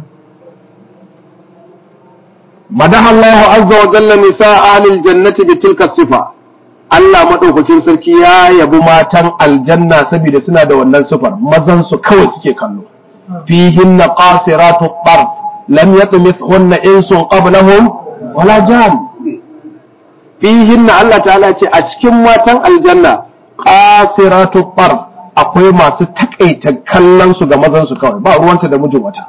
[SPEAKER 1] madaha Allah azza wa jalla nisa ahlil jannati bi tilka sifa Allah madaukakin sarki ya yabi matan aljanna saboda suna da wannan sufar mazan su kawai suke kallo fihinna qasiratu tarf lam yatmithunna insun qablahum wala jan fihinna Allah ta'ala ce a cikin matan aljanna qasiratu tarf akwai masu takaita kallon su ga mazan su kawai ba ruwanta da mijin wata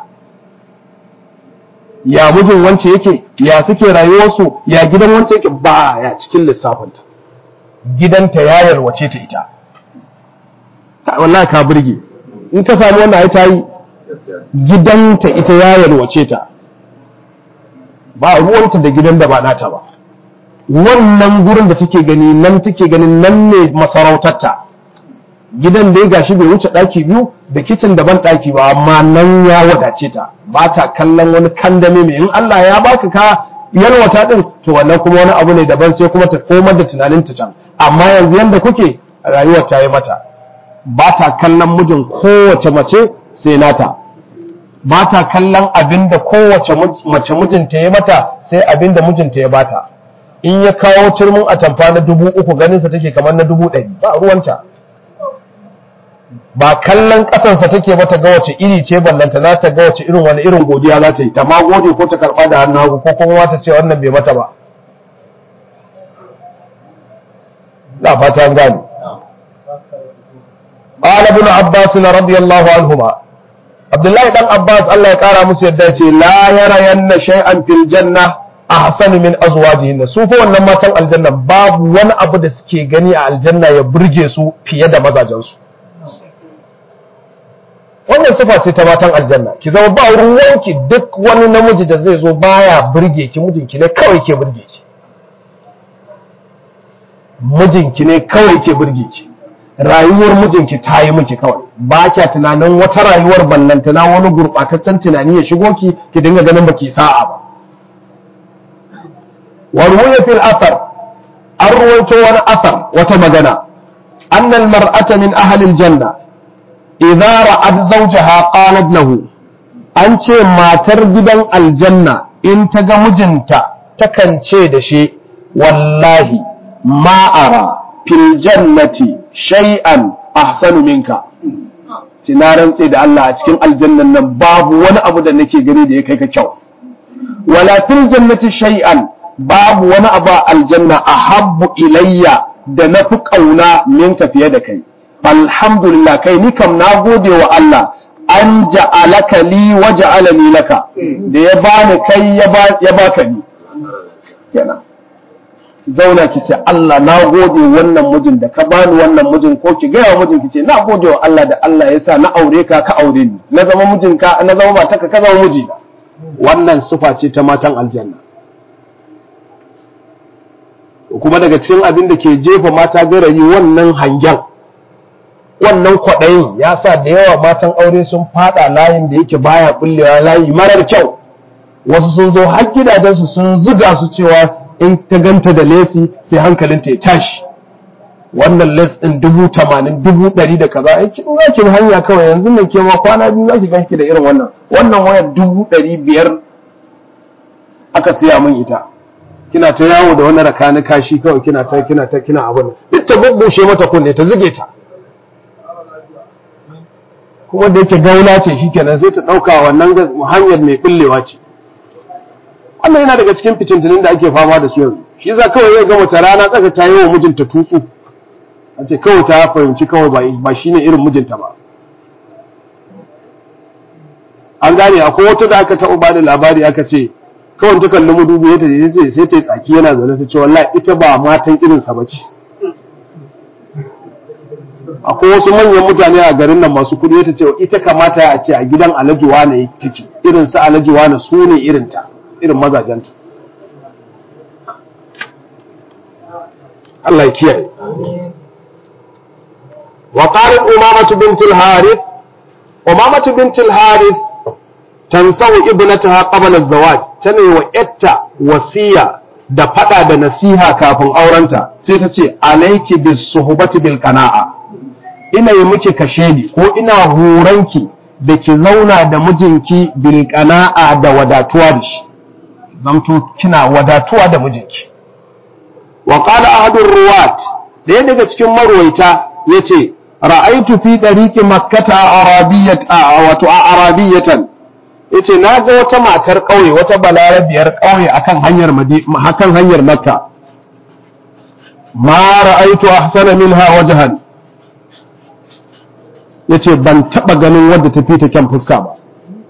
[SPEAKER 1] ya mijin wance yake ya suke rayuwarsu ya gidan wance yake ba ya cikin lissafinta gidanta ya yalwace ta ita wallahi ka burge in ka samu wannan ai tayi gidanta ita ya yalwace ta ba ruwanta da gidan da ba nata ba wannan gurin da take gani nan take ganin nan ne masarautarta gidan da ya gashi bai wuce ɗaki biyu da kicin da ban ɗaki ba amma nan ya wadace ta ba ta kallon wani kandame mai in Allah ya baka ka yalwata din to wannan kuma wani abu ne daban sai kuma ta komar da tunanin ta can amma yanzu yanda kuke rayuwar ta yi mata ba ta kallon mijin kowace mace sai nata ba ta kallon abin da kowace mace mijinta ya mata sai abin da mijinta ya bata in ya kawo turmin atamfa na dubu uku ganinsa take kamar na dubu ɗari ba ruwanta ba kallon ƙasansa take mata ga wace iri ce ballanta za ta ga wace irin wani irin godiya za ta yi ta ma gode ko ta karɓa da hannu hagu ko kuma ta ce wannan bai mata ba na fata an gane قال ابن عباس رضي الله عنهما عبد الله بن عباس الله يقرا musu yadda ce la yara yanna shay'an fil janna ahsanu min azwajihin su fa wannan matan aljanna babu wani abu da suke gani a aljanna ya burge su fiye da mazajensu wannan sifa ce ta matan aljanna ki zama ba ruwanki duk wani namiji da zai zo baya burge ki mijinki ne kawai ke burge ki mijinki ne kawai ke burge ki rayuwar mijinki ta yi miki kawai ba kya tunanin wata rayuwar ballantana wani gurɓataccen tunani ya shigo ki ki dinga ganin baki sa'a ba warwaya fil athar an ruwaito wani athar wata magana annal mar'ata min ahli janna idza ra'at zawjaha qalat lahu an ce matar gidan aljanna in ta ga mijinta takan ce da shi wallahi ma ara fil jannati shay'an ahsanu minka ce na rantse da Allah a cikin aljannan nan babu wani abu da nake gani da ya kai ka kyau wala fil jannati shay'an babu wani abu a aljanna ahabbu ilayya da na fi ƙauna minka fiye da kai alhamdulillah kai ni kam na gode wa Allah an ja'alaka li wa ja'alani laka da ya bani kai ya baka ni kenan zauna ki ce Allah na gode wannan mijin da ka bani wannan mijin ko ki gaya mijin ki ce na gode wa Allah da Allah ya sa na aure ka ka aure ni na zama mijinka na zama matarka ka zama mijina wannan sufa ce ta matan aljanna kuma daga cikin abin da ke jefa mata garayi wannan hangen wannan kwaɗayin ya sa da yawa matan aure sun fada layin da yake baya kullewa layi marar kyau wasu sun zo har gidajensu sun zuga su cewa in ta ganta da lesi sai hankalinta ya tashi wannan les ɗin dubu tamanin dubu ɗari da kaza ai kin za ki hanya kawai yanzu nan ke ma kwana biyu za ki ganki da irin wannan wannan wayar dubu ɗari biyar aka siya min ita kina ta yawo da wani rakani kashi kawai kina ta kina ta kina abin duk ta bubbushe mata kunne ta zuge ta kuma da yake gaula ce shikenan sai ta dauka wannan hanyar mai kullewa ce wannan yana daga cikin fitintunin da ake fama da su yanzu shi za kawai zai gama ta rana tsaka ta yi wa mijinta tutsu a ce kawai ta fahimci kawai ba shi ne irin mijinta ba an gane akwai wata da aka taɓa ba da labari aka ce kawai ta kalli madubi ya ce sai ta yi tsaki yana zaune ta ce wallahi ita ba matan irinsa ba ce akwai wasu manyan mutane a garin nan masu kudi ta ce ita kamata a ce a gidan alajuwa ne take irin su alajuwa na su ne irinta irin mazajenta Allah ya kiyaye wa qalat umamatu bint al-harith umamatu bint al-harith tansawu ibnataha qabla az-zawaj tana wa yatta wasiya da fada da nasiha kafin aurenta sai ta ce alayki bis suhbati bil qana'a ina yi miki kashedi ko ina horanki da ki zauna da mijinki bil qana'a da wadatuwa da shi zamto kina wadatuwa da mijinki wa qala ahadur ruwat daya daga cikin marwaita yace ra'aitu fi dariqi makkata arabiyyat wato arabiyatan yace na ga wata matar ƙauye wata balarabiyar ƙauye akan hanyar hakan hanyar makka ma ra'aitu ahsana minha wajhan yace ban taba ganin wadda ta fita kyan fuska ba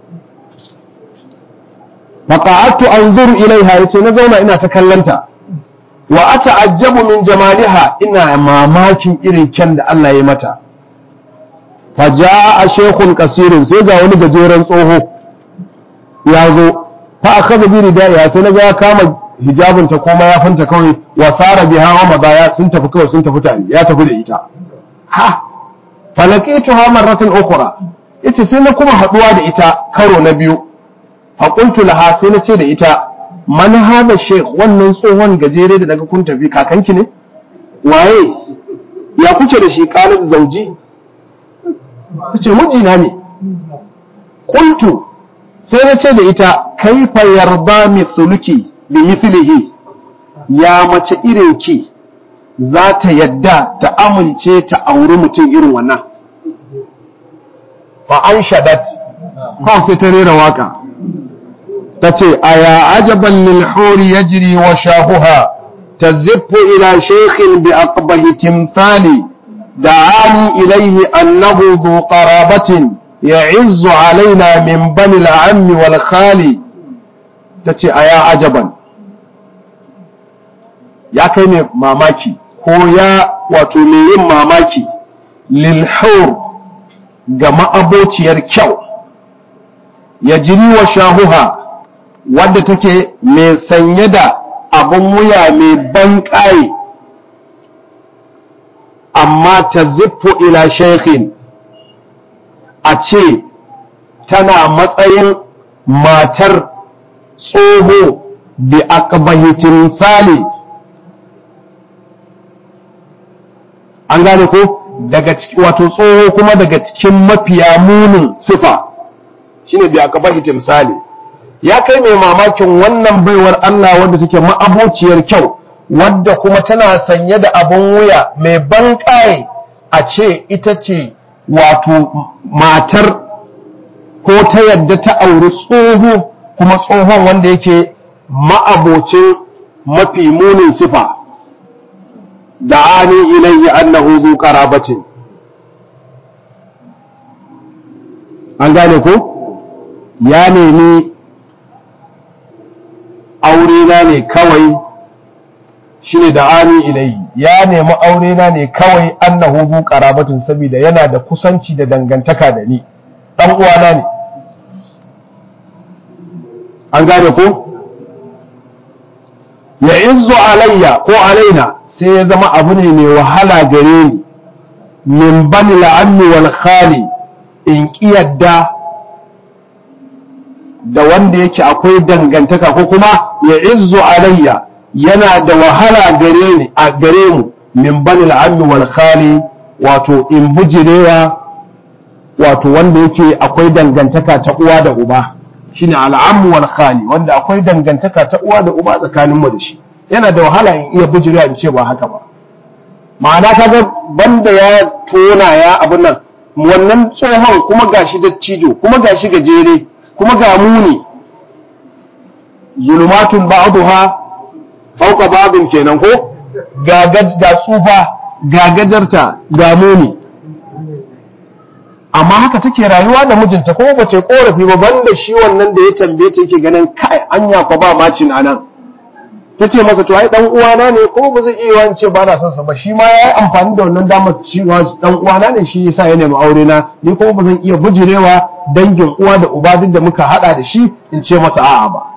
[SPEAKER 1] faqa'atu anzuru ilaiha yace na zauna ina ta kallanta wa ata'ajjabu min jamaliha ina mamakin irin kyan da Allah ya mata faja'a shaykhun kasirun sai ga wani gajeren tsoho ya zo fa akaza bi ridaiha sai naga ya kama hijabin ta ko mayafin ta kawai wa sara biha wa madaya sun tafi kawai sun tafi tare ya tafi da ita ha falaqituha marratan ukhra yace sai na kuma haduwa da ita karo na biyu fa qultu laha sai na ce da ita man hada sheikh wannan tsohon gajere da daga kun tafi kakanki ne waye ya kuke da shi qalat zauji tace mijina ne qultu sai na ce da ita kaifa yarda mithluki bi mithlihi ya mace irin ki za ta yadda ta amince ta auri mutum irin wannan fa an shadat kawai sai ta rera waka ta ce a ya ajaban lil huri yajri wa shahuha taziffu ila shaykhin bi aqbahi timthali da'ani ilayhi annahu dhu qarabatin ya'izzu alaina min bani al-ammi wal khali tace a ya ajaban ya kai mai mamaki ko ya wato mai yin mamaki lilhaur ga ma'abociyar kyau ya jini wa shahuha wadda take mai sanye da abin wuya mai ban ƙaye amma ta zifo ila shaikhin a ce tana matsayin matar tsoho bi aqbahitin fali an gane ko daga wato tsoho kuma daga cikin mafiya munin sifa shine bi aqbahitin fali ya kai mai mamakin wannan baiwar Allah wadda take ma'abociyar kyau wadda kuma tana sanye da abun wuya mai ban a ce ita ce wato matar ko ta yadda ta auri tsoho kuma tsohon wanda yake ma'abocin mafi munin sifa da ani ilayya annahu zu qarabatin an gane ko ya nemi aure na ne kawai shine da ani ilayhi ya nemi aure na ne kawai annahu zu qarabatin saboda yana da kusanci da dangantaka da ni dan uwana ne an gane ko ya izu alayya ko alaina sai ya zama abu ne mai wahala gare ni min bani la'ammi wal khali in kiyadda da wanda yake akwai dangantaka ko kuma ya izu alayya yana da wahala gare ni a gare mu min bani la'ammi wal khali wato in bujirewa wato wanda yake akwai dangantaka ta uwa da uba shine al'ammu wal khali wanda akwai dangantaka ta uwa da uba tsakanin mu da shi yana da wahala in iya bujirewa in ce ba haka ba ma'ana kaga banda ya tona ya abun nan wannan tsohon kuma gashi dattijo kuma gashi gajere kuma ga muni zulumatun ba'daha fauka babin kenan ko ga ga tsufa ga gajarta ga muni amma haka take rayuwa da mijinta ko ba ce korafi ba banda shi wannan da ya tambaye ta yake ganin kai anya ko ba macin anan ta ce masa to ai dan uwana ne ko ba zai iya yawan ce ba na son sa ba shi ma ya yi amfani da wannan damar cewa dan uwana ne shi yasa ya nemi aure na ni kuma ba zan iya bujirewa dangin uwa da uba duk da muka hada da shi in ce masa a'a ba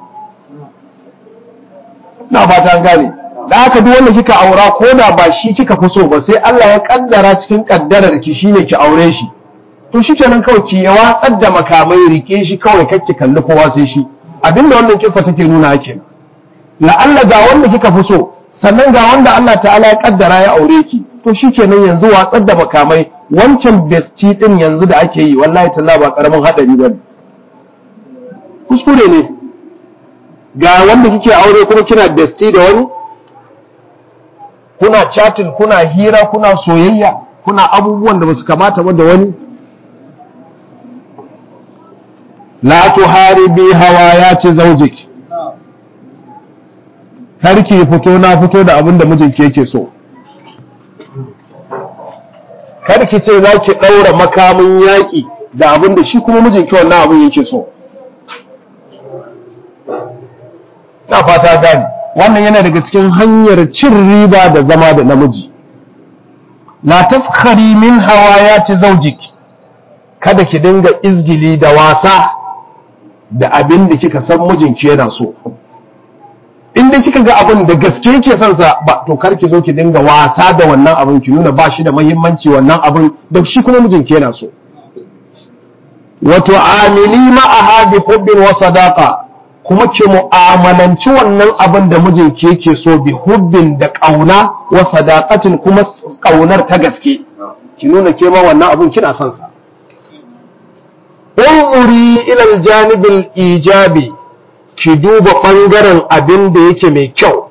[SPEAKER 1] na ba ta gane da haka duk wanda kika aura ko da ba shi kika fi so ba sai Allah ya kaddara cikin kaddarar ki shine ki aure shi to shi kenan kawai ki ya watsar da makamai rike shi kawai kake kalli kowa sai shi abinda wannan kisa take nuna kenan la'alla ga wanda kika fi so sannan ga wanda Allah ta'ala ya kaddara ya aure ki to shikenan yanzu watsar da makamai wancan besti din yanzu da ake yi wallahi talla ba karamin hadari bane kuskure ne ga wanda kike aure kuma kina besti da wani kuna chatting kuna hira kuna soyayya kuna abubuwan da basu kamata ba da wani la tuharibi hawayati zawjiki har ki fito na fito da abin da mijinki yake so kar ki ce za ki ɗaura makamin yaƙi da abin da shi kuma mijinki wannan abin yake so na fata gani wannan yana daga cikin hanyar cin riba da zama da namiji la tafkhari min hawayati zawjik kada ki dinga izgili da wasa da abin da kika san mijinki yana so in dai kika ga abin da gaske yake son sa ba to kar ki zo ki dinga wasa da wannan abin ki nuna ba shi da muhimmanci wannan abin da shi kuma mijinki yana so wato amili ma'aha bi hubbin wa sadaqa kuma ki mu'amalanci wannan abin da mijinki yake so bi hubbin da kauna wa sadaqatin kuma kaunar ta gaske ki nuna ke ma wannan abin kina son sa umuri ila aljanib ijabi ki duba ɓangaren abin da yake mai kyau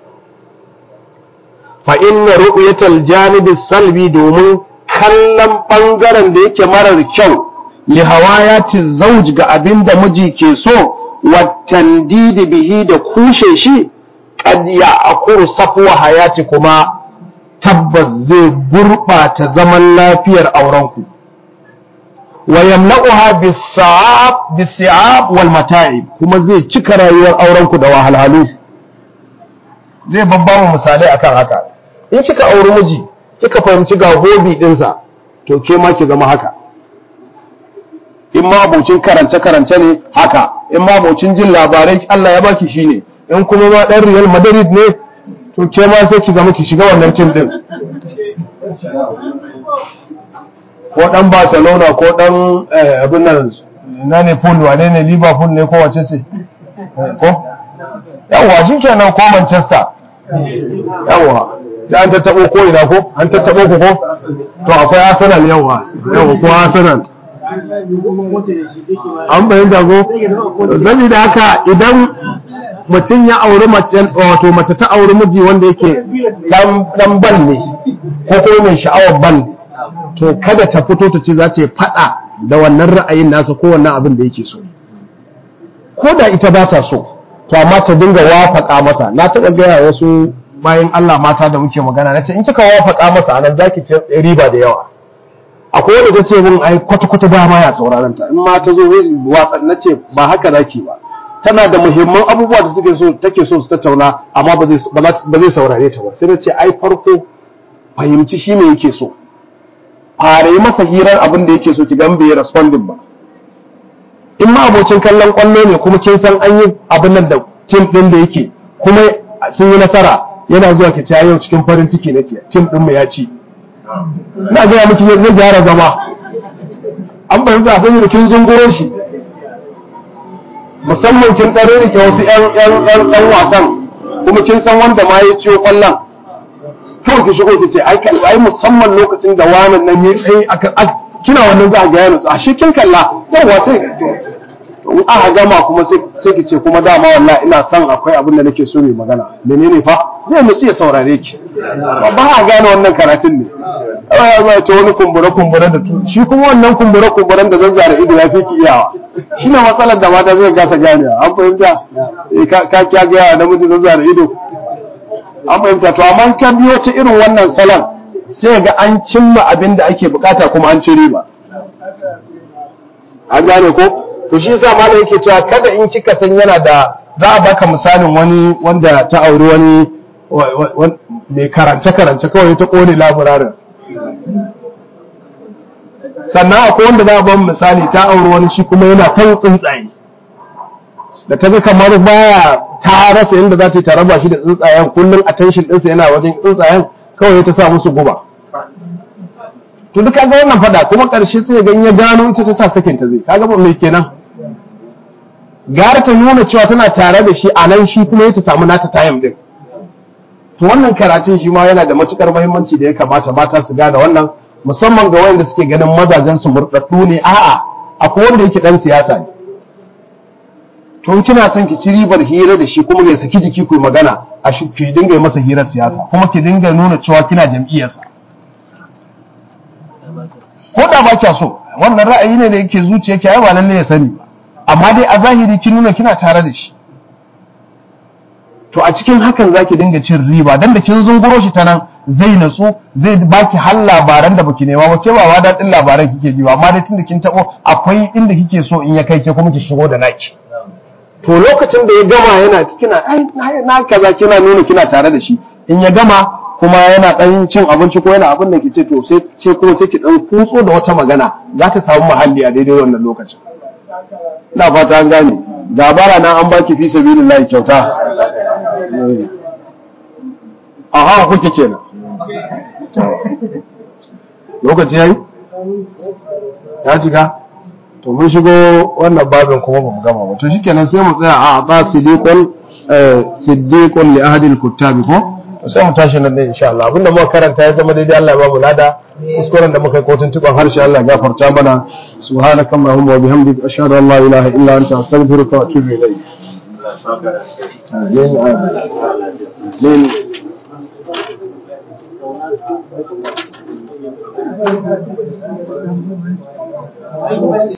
[SPEAKER 1] fa inna ru'yatal janibi salbi domin kallon ɓangaren da yake marar kyau li hawayati zauj ga abin da miji ke so wa tandidi bihi da kushe shi qad ya'kuru safwa hayati kuma tabbas zai gurɓata zaman lafiyar aurenku wa yamna'uha bis-sa'ab bis-si'ab wal mata'ib kuma zai cika rayuwar auren ku da wahalhalu zai babba mu misalai akan haka in kika auri miji kika fahimci ga hobi dinsa to ke ma ki zama haka in ma abocin karance karance ne haka in ma abocin jin labarai Allah ya baki shine in kuma ma dan Real Madrid ne to ke ma sai ki zama ki shiga wannan tim din ko dan Barcelona ko dan abin nan na ne Paul wane ne Liverpool ne ko wace ce ko yawa shi kenan ko Manchester yawa da an tattabo ko ina ko an tattabo ku ko to akwai Arsenal yawa yawa ko Arsenal an bayan dago saboda haka idan mutum ya auri mace wato mace ta auri miji wanda yake dan ban ne ko kuma mai sha'awar ban to kada ta fito ta ce za ta yi fada da wannan ra'ayin nasa ko wannan abin da yake so ko da ita ba ta so to amma ta dinga wafaka masa na taɓa gaya wasu bayan Allah mata da muke magana na ce in kika wafaka masa anan zaki ci riba da yawa akwai wanda ta ce min ai kwata-kwata ba ma ya sauraron ta in ma ta zo watsa na ce ba haka zaki ba tana da muhimman abubuwa da suke so take so su tattauna amma ba zai saurare ta ba sai na ce ai farko fahimci shi ne yake so fara yi masa hirar abin da yake so ki gan bai responding ba in ma abocin kallon kwallo ne kuma kin san an yi abin nan da tim din da yake kuma sun yi nasara yana zuwa ki ce yau cikin farin ciki nake tim din mu ya ci na gaya miki zai gyara zama an fahimta a sani da kin zunguro shi musamman kin ɗare rike wasu ‘yan wasan kuma kin san wanda ma ya ciwo ƙwallon kawai ki shigo ki ce ai musamman lokacin da wanan nan ya tsaye kina wannan za a gaya nutsu a shi kin kalla yawa sai in aka gama kuma sai ki ce kuma dama wallahi ina son akwai abin da nake so mai magana menene fa zai nutsu ya saurare ki ba a gane wannan karatun ne ya zo ta wani kumbure kumbure da tu shi kuma wannan kumbure kumburen da zazzara ido ya fi ki iyawa shi ne matsalar da mata zai gasa ganewa an fahimta ka kya ga namiji zazzara ido an fahimta to amma ka biyo ta irin wannan salon sai ga an cimma abin da ake bukata kuma an ci riba an gane ko to shi yasa malam yake cewa kada in kika san yana da za a baka misalin wani wanda ta auri wani mai karance karance kawai ta kone laburarin sannan akwai wanda za a ban misali ta auri wani shi kuma yana son tsuntsaye da ta ga kamar baya ta rasa yadda za ta yi ta raba shi da tsuntsayen kullum attention ɗinsa yana wajen tsuntsayen kawai ta sa musu guba to duk kaga wannan fada kuma ƙarshe sai ga ya gano ita ta sa sakin ta zai kaga ba mai kenan gara ta nuna cewa tana tare da shi a nan shi kuma ya ta samu nata tayam din to wannan karatun shi ma yana da matukar muhimmanci da ya kamata mata su gane wannan musamman ga wanda suke ganin mazajen su murɗaɗɗu ne a'a akwai wanda yake dan siyasa ne to kina son ki ci ribar hira da shi kuma ya saki jiki ku magana a shi ki dinga yi masa hirar siyasa kuma ki dinga nuna cewa kina jam'iyyarsa ko da ba kya so wannan ra'ayi ne da yake zuciya ki ai ba lalle ya sani ba amma dai a zahiri kin nuna kina tare da shi to a cikin hakan zaki dinga cin riba dan da kin zunguro shi ta nan zai natsu zai baki har labaran da baki nema ba ke ba wa daɗin labaran kike ji ba amma dai tunda kin tabo akwai inda kike so in ya kai ke kuma ki shigo da naki to lokacin da ya gama yana kina ai na kaza kina nuna kina tare da shi in ya gama kuma yana dan cin abinci ko yana abin da ke ce to sai ce kuma sai ki dan kutso da wata magana za ta samu muhalli a daidai wannan lokacin ina fata an gane dabara na an baki fi sabilillahi kyauta a hawa kuke kenan lokaci yayi ya cika to mun shigo wannan babin kuma ba mu gama ba to shikenan sai mu tsaya a ba siddiqul siddiqul li ahadil kuttabi ko sai mu tashi nan ne insha Allah abinda muka karanta ya zama daidai Allah ya ba mu lada kuskuren da muka yi kotun tuban harshe Allah ya gafarta mana subhanaka allahumma wa bihamdika ashhadu an la ilaha illa anta astaghfiruka wa atubu ilayk amin amin